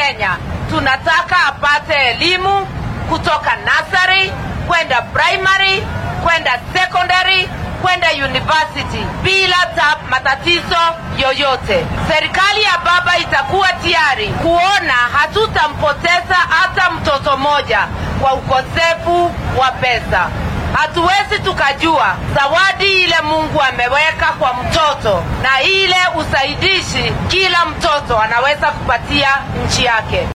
Kenya tunataka apate elimu kutoka nursery kwenda primary kwenda secondary kwenda university bila ta matatizo yoyote. Serikali ya baba itakuwa tayari kuona hatutampoteza hata mtoto mmoja kwa ukosefu wa pesa. Hatuwezi tukajua zawadi ile Mungu ameweka kwa mtoto na ile usaidishi kila mtoto anaweza kupatia nchi yake.